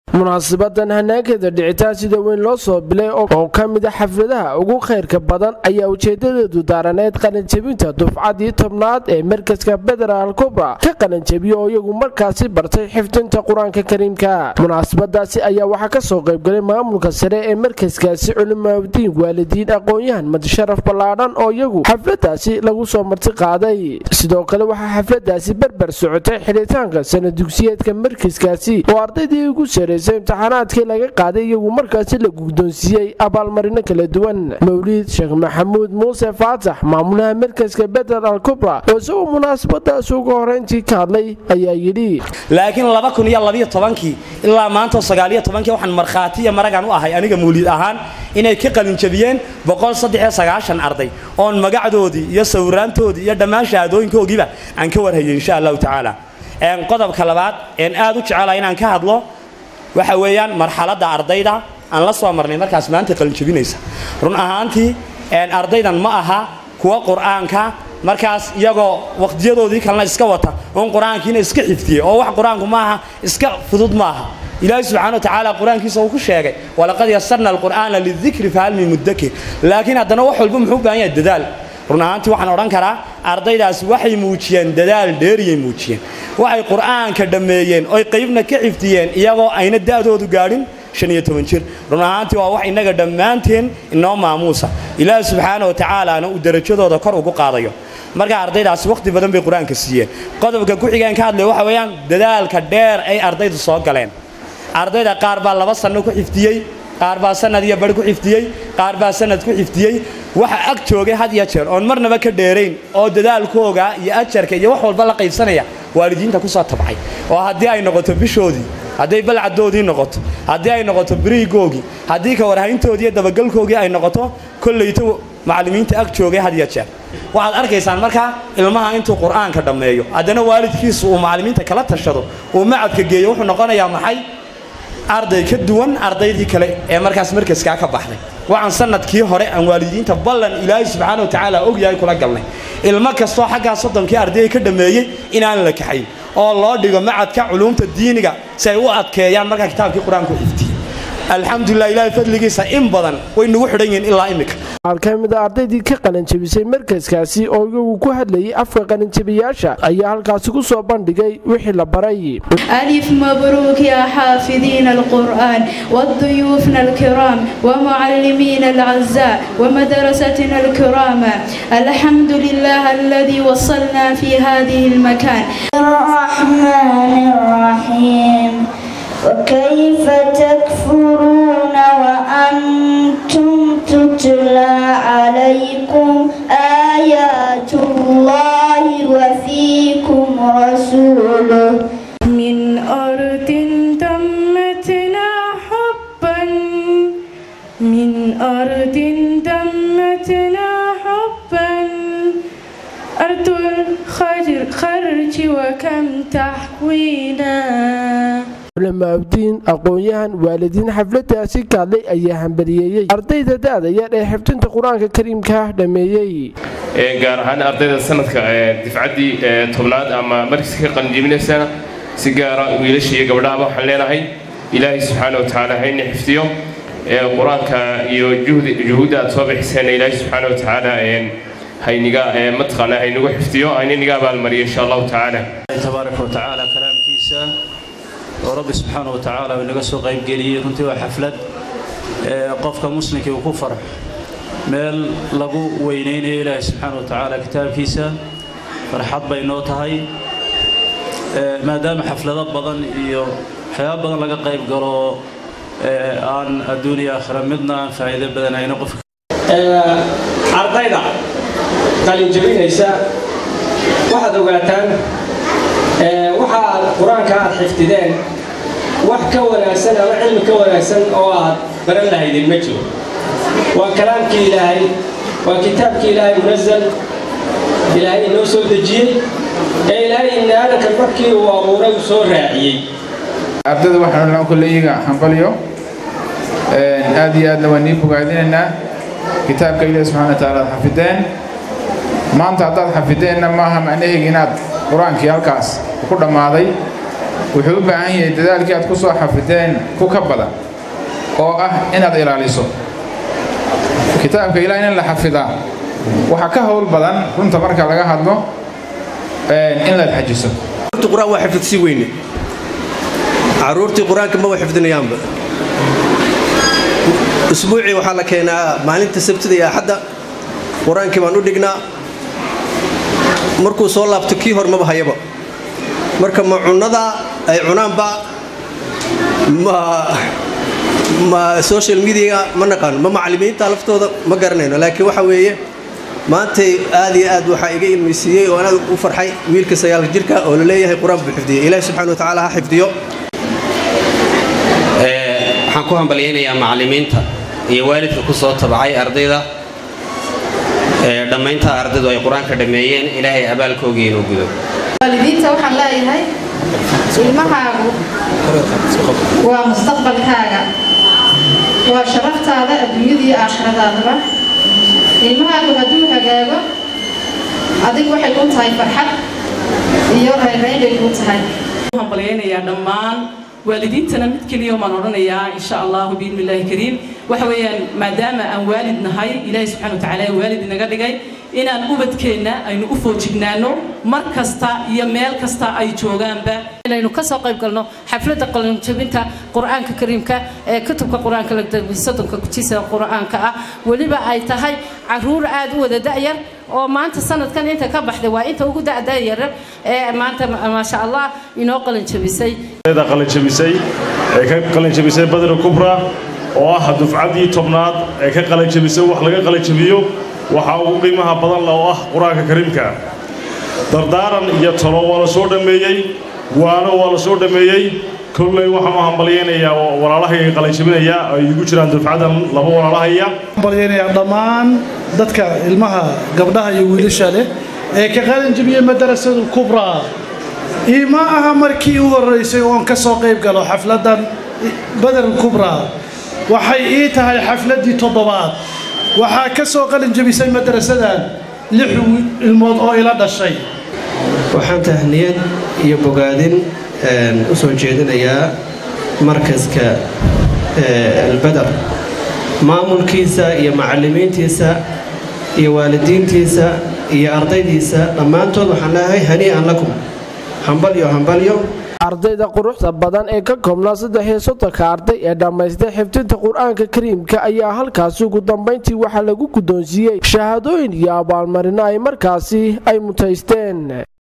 munaasabadan hanaankeeda dhicitaan sida weyn loo soo bilay oo ka mid a xafladaha ugu khayrka badan ayaa ujeedadeedu daaraneyd qalinjebinta dufcadii tobnaad ee markaska federaal kubra ka qalinjebiya oo iyagu markaasi bartay xifdinta qur-aanka kariimka munaasabadaasi ayaa waxaa kasoo qaybgalay maamulka sare ee markaskaasi culimaadiin waalidiin aqoon-yahan madasharaf ballaadhan oo iyagu xafladaasi lagu soo marti qaaday sidoo kale waxaa xafladaasi berber socotay xidhitaanka sana dugsiyeedka markaskaasi oo ardaydii ugu sareysay imtixaanaadkii laga qaaday iyagu markaasi la guddoonsiiyey abaalmarino kala duwan mawliid sheekh maxamuud muuse faatax maamulaha markaska bedel al kubra oo isagoo munaasabadaas uga horeyntii ka hadlay ayaa yidhi laakiin laba kun iyo labiyo tobankii ilaa maanta sagaaliyo tobankii waxaan markhaati iyo maragan u ahay aniga mawliid ahaan inay ka qalinjabiyeen boqol saddexiyo sagaashan arday oon magacdoodii iyo sawiraantoodii iyo dhammaan shahaadooyinkoogiiba aan ka warhayay insha allahu tacaala qodobka labaad een aad u jecelahay inaan ka hadlo waxa weeyaan marxaladda ardayda aan la soo marnay markaas maanta qalinjabinaysa run ahaantii ardaydan ma aha kuwa qur-aanka markaas iyagoo waqtiyadoodii kalena iska wata oon qur-aankiina iska xifdiyey oo wax qur-aanku maaha iska fudud maaha ilaahi subxana wa tacaala qur-aankiisa uu ku sheegay walaqad yasarna alqur'aana lidikri fahal min mudakir laakiin haddana wax walba muxuu u baahan yahay dadaal run ahaantii waxaan odhan karaa ardaydaasi waxay muujiyeen dadaal dheeriyay muujiyeen waxay qur'aanka dhammeeyeen oy qaybna ka xifdiyeen iyagoo ayna da'doodu gaadhin shan iyo toban jir run ahaantii waa wax innaga dhammaanteen inoo maamuusa ilaahi subxaana wa tacaalaana uu derajadooda kor ugu qaadayo marka ardaydaasi wakhti badan bay qur-aanka siiyeen qodobka ku-xigeen ka hadlaya waxa weeyaan dadaalka dheer ay ardaydu soo galeen ardayda qaar baa laba sanno ku xifdiyey qaar baa sanad iyo bari ku xifdiyey qaar baa sanad ku xifdiyey waxa ag joogay had iyo jeer oon marnaba ka dheerayn oo dadaalkooga iyo ajarka iyo wax walba la qaybsanaya waalidiinta ku soo tabcay oo haddii ay noqoto bishoodii hadday balcadoodii noqoto haddii ay noqoto beriigoogii haddii ka warhayntoodii iyo dabagalkoogii ay noqoto kollayto macallimiinta ag joogay had iyo jeer waxaad arkaysaan markaa ilmaha intuu qur'aanka dhammeeyo haddana waalidkiisu uu macallimiinta kala tashado uu macadka geeyo wuxuu noqonayaa maxay arday ka duwan ardaydii kale ee markaas markaskaa ka baxday waxaan sanadkii hore aan waalidiinta ballan ilaahay subxaana wa tacaala ogyahay kula galnay ilmo kastoo xaggaa soddonkii ardayay ka dhammeeyey inaan la kaxayn oo loo dhigo macadka culuumta diiniga si ay u adkeeyaan markaa kitaabkii qur-aanku xifdiyey alxamdulilah ilaahay fadligiisa in badan way nagu xidhan yihiin ilaa imika qaar ka mid a ardaydii ka qalinjabisay markaskaasi oo iyagu ku hadlayay afka qalinjabiyaasha ayaa halkaasi ku soo bandhigay wixii la baray ألف مبروك يا حافظين القرآن وضيوفنا الكرام ومعلمين الأعزاء ومدرستنا الكرامة الحمد لله الذي وصلنا في هذه المكان الرحمن الرحيم وكيف تكفرون وأنتم تتلى عليكم آيات الله وفيكم رسوله من أرض دمتنا حبا من أرض دمتنا حبا أرض الخرج وكم تحوينا culimaabdiin aqoon-yahan waalidiin xafladaasi ka hadlay ayaa hambaliyeeyey ardayda da-da yar ee xifdinta qur-aanka kariimka dhammeeyey gaar ahaan ardayda sanadka difcaddii tobnaad ama markiska ka qalinjibinaysana si gaara wiilasha iyo gabdhahaba waxaan leenahay ilaahay subxaana wa tacaala hayna xifdiyo qur-aanka iyo juhuudda aad soo bixiseenna ilaahay subxaana wa tacaala hayniga mataqaana haynagu xifdiyo haynaniga abaalmariyo insha allahu tacaala tabaaraka wa tacaala kalaamkiisa oo rabbi subxaana wa tacaala uu inaga soo qaybgeliyey runtii waa xaflad qofka muslimkii uu ku farxo meel lagu weynaynayo ilaahay subxaana wa tacaala kitaabkiisa farxad bay noo tahay maadaama xaflado badan iyo waxyaaba badan laga qayb galo aan adduuniya aakhira midna aan faa'iido badanayno qofka ardayda qalinjabinaysa waxaad ogaataan waxa aad qur-aanka aad xifdideen wax ka wanaagsan ama cilmi ka wanaagsan oo aad baran lahaydeen ma jiro waa kalaamkii ilaahay waa kitaabkii ilaahay munazal ilaahay inoo soo dejiyey ee ilaahay ibni aadanka markii uu abuuray uu soo raaciyey ardayda waxaanu lan kolleyiga hambalyo aad iyo aadna waan nii bogaadinaynaa kitaabka ilaahi subxana wa tacaala aad xafideen maanta haddaad xafideenna maaha macnaheega inaad qur-aankii halkaas ku dhammaaday wuxuu u baahan yahay dadaalkii aad ku soo xafideen ku ka badan oo ah inaad ilaaliso kitaabka ilaah in la xafidaa waxaa ka howl badan runta marka laga hadlo in laad xajiso qur-aan waa xifdsi weyne caruurtii qur-aanka ma wa xifdinayaanba usbuucii waxaa la keenaa maalinta sabtida iyo axadda qur-aankii baan u dhignaa markuu soo laabto kii hor maba hayaba marka ma cunnada ay cunaanba ma ma social media ma naqaano ma macallimiinta laftooda ma garanayno laakiin waxa weeye maantay aad iyo aad waxaa iga ilmaysiiyey oo anaad u farxay wiilka sagaalka jirka oo la leeyahay qur-aan buu xifdiyey ilaahi subxana wa tacaala ha xifdiyo waxaan ku hambalyaynayaa macallimiinta iyo waalidka ku soo tabacay ardayda dhammaynta ardaydu ay qur-aanka dhammeeyeen ilaahay abaalkoogii inuu gudo waalidiinta waxaan leeyahay ilmahaagu waa mustaqbalkaaga waa sharaftaada adduunyada iyo aakhiradaadaba ilmahaagu hadduu hagaago adigu waxay kuu tahay farxad iyo rayrayn bay kuu tahay hambalyaynayaa dhammaan waalidiintana mid keliya maan odhanayaa insha allahu biidni illaahi kariim waxa weeyaan maadaama aan waalid nahay ilaahi subxana wa tacaala waalid inaga dhigay inaan ubadkeenna aynu u foojignaano mar kasta iyo meel kasta ay joogaanba inaynu ka soo qayb galno xafladda qalinjabinta qur-aanka kariimka ee kutubka qur-aanka soddonka kujisa qur-aanka ah weliba ay tahay caruur aad u wada da'yar oo maanta sanadkan inta ka baxday waa inta ugu da'dayar ee maanta maasha allah inoo qalinjabisay qalinjabisay ee ka qalinjabisay badri kubra oo ah dufcaddii tobnaad ee ka qalinjabisay wax laga qalinjabiyo waxaa ugu qiimaha badan leh oo ah qur-aanka kariimka dardaaran iyo talo waa la soo dhammeeyey waano waa la soo dhammeeyey kolley waxaan u hambalyaynayaa walaalahayga qalinjabinaya ay igu jiraan dufcadan laba walaalahaya hambalyaynayaa dhammaan dadka ilmaha gabdhaha iyo wiilasha leh ee ka qalinjabiyey madarasadu kubraa ii ma aha markii u horraysay oon ka soo qayb galo xafladdan badar kubraa waxay ii tahay xafladdii toddobaad waxaa ka soo qalin jabisay madarasadan lix ilmood oo ila dhashay waxaan tahniyad iyo bogaadin u soo jeedinayaa markaska albadar maamulkiisa iyo macallimiintiisa iyo waalidiintiisa iyo ardaydiisa dhammaantood waxaan leeyahay hanii'an lakum hambalyo hambalyo ardayda quruxda badan ee ka koobnaa saddex iyo soddonka arday ee dhammaystay xifdinta qur-aanka kariimka ayaa halkaasi ugu dambayntii waxaa lagu guddoonsiiyey shahaadooyin iyo abaalmarino ay markaasi ay mutaysteen